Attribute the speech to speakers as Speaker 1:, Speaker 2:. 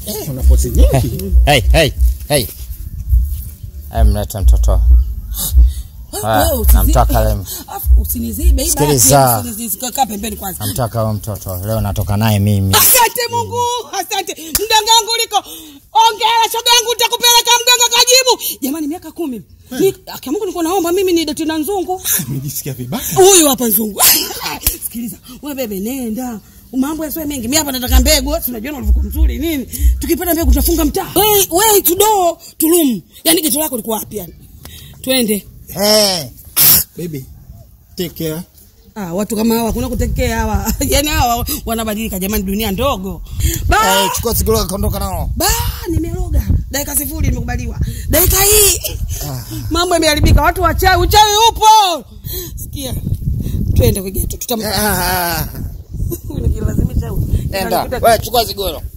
Speaker 1: Eh, una pozi nyingi.
Speaker 2: Hey, hey, hey. Hey, mlete mtoto. Haya,
Speaker 3: Wewe usizi-
Speaker 2: namtaka leo.
Speaker 3: Afu usinizibe hii
Speaker 2: Sikiliza.
Speaker 3: basi, usinizi- kaa pembeni kwanza.
Speaker 2: Namtaka huyo mtoto. Leo natoka naye mimi.
Speaker 3: Asante Mungu, asante. Mganga wangu uliko. Ongea shoga yangu nitakupeleka mganga kajibu. Jamani miaka kumi. Ni akia Mungu niko naomba mimi ni doti na nzungu.
Speaker 1: Nimejisikia vibaya.
Speaker 3: Huyu hapa nzungu. Sikiliza, wewe bebe nenda. Mambo yasiwe mengi. Mimi hapa nataka mbegu. Si unajua ulivyokuwa mzuri nini? Tukipata mbegu tutafunga mtaa. Wewe wewe tudo tulum. Yaani geto lako liko wapi yani? Twende.
Speaker 2: Hey.
Speaker 1: Baby, take care.
Speaker 3: Ah, watu kama hawa kuna kutekea hawa. Yaani hawa wanabadilika jamani dunia ndogo. Ba
Speaker 2: Hey, chukua sigilo kaondoka nao.
Speaker 3: ba nimeroga dakika sifuri nimekubaliwa dakika hii mambo yameharibika watu wachawi uchawi upo sikia twende kwegeto tutam
Speaker 2: Ah,
Speaker 3: nikilazimisha
Speaker 2: Nenda. Wewe chukua sigilo.